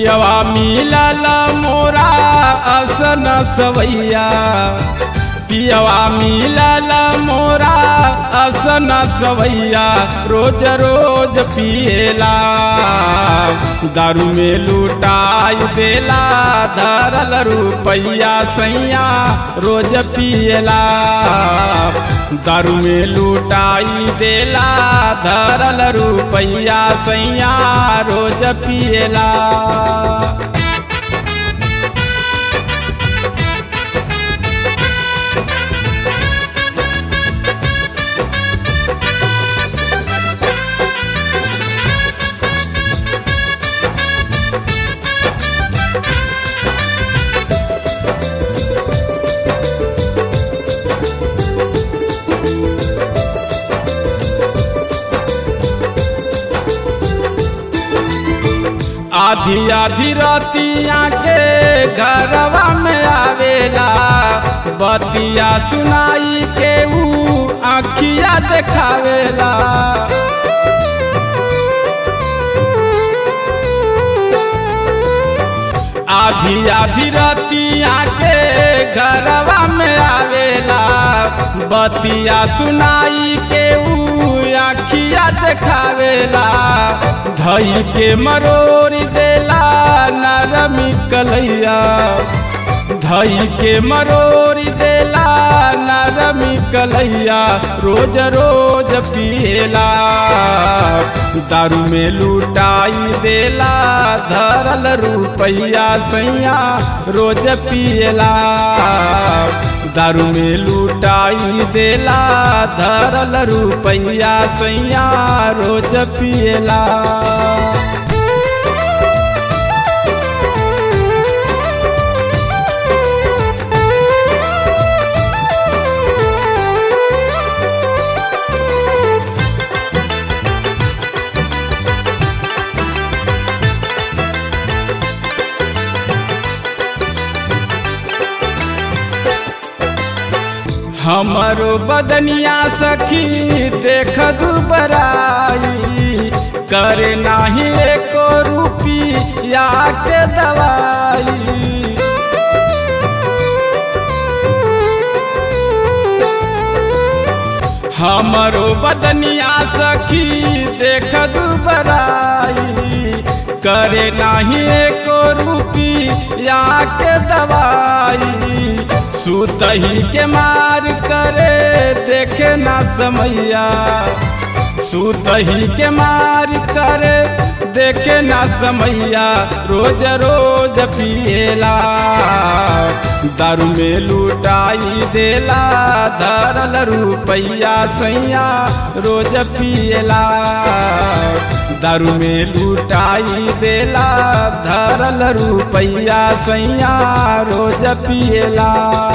पियवा मिलल मोरा असन सवैया पियवा मिलल मोरा असन सवैया रोज रोज पिएला दारू में लुटाई देला धरल रुपैया सैया रोज पिएला दारू में लुटाई देला धरल रुपैया सैया रोज पिएला आधी आधी रतिया के घरवा में आवेला बतिया सुनाई के ऊ आखिया देखावेला आधी आधी रतिया के घरवा में आवेला बतिया सुनाई के ऊ आखिया देखावेला धई के मरोरी देला नरमी कलैया धई के मरोरी देला नरमी कलैया रोज रोज पिएला दारू में लुटाई देला धरल रुपैया सैया रोज पिएला दारू में लुटाई देला धरल रुपैया सैया रोज पिएला हमारो बदनिया सखी देख दुबराई करे नाही एको रुपिया के दवाई हमारो बदनिया सखी देख दुबराई करे नाही एको रुपिया के दवाई सुतही के मार करे देखे ना समैया सुतही के मार करे देखे ना समैया रोज रोज पिएला दारू में लुटाई देला धरल रुपैया सैया रोज पिएला दारू में लुटाई देला धरल रुपैया सैया रोज पिएला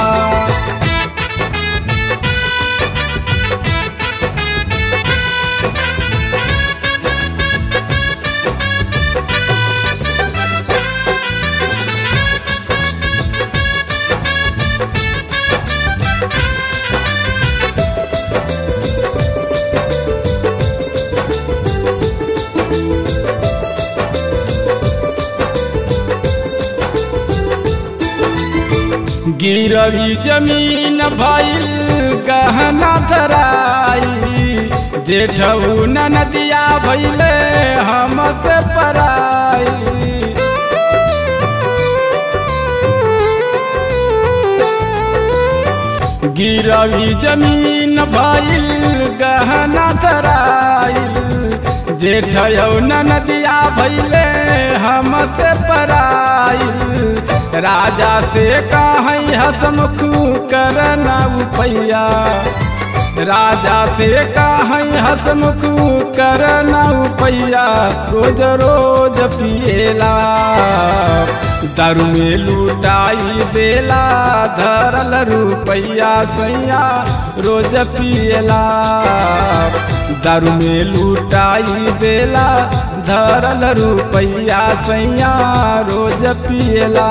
गिरवी जमीन भइल गहना धराई जेठऊ नदिया भैले हमसे पराई गिरवी जमीन भइल गहना धराइल जेठयौ नदिया भैले हमसे पराइल राजा से कहीं हसमुख करना उपैया राजा से कहीं हसमुख करना उपैया रोज रोज पिएला दारू में लुटाई देला धरल रुपैया सैया रोज पिएला दारू में लुटाई देला धरल रुपैया सैया रोज पिएला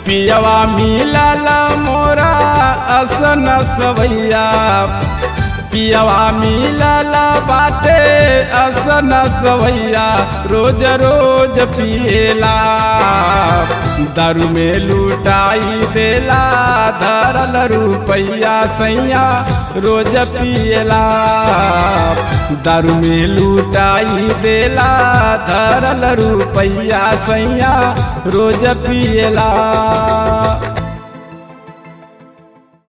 पियवा मिलल मोरा असन सवैया पियवा मिलल बाटे असन सवैया रोज रोज पिएला दारू में लुटाई देला धरल रुपैया सैया रोज पिएला दारू में लुटाई देला धरल रुपैया सैया रोज पिएला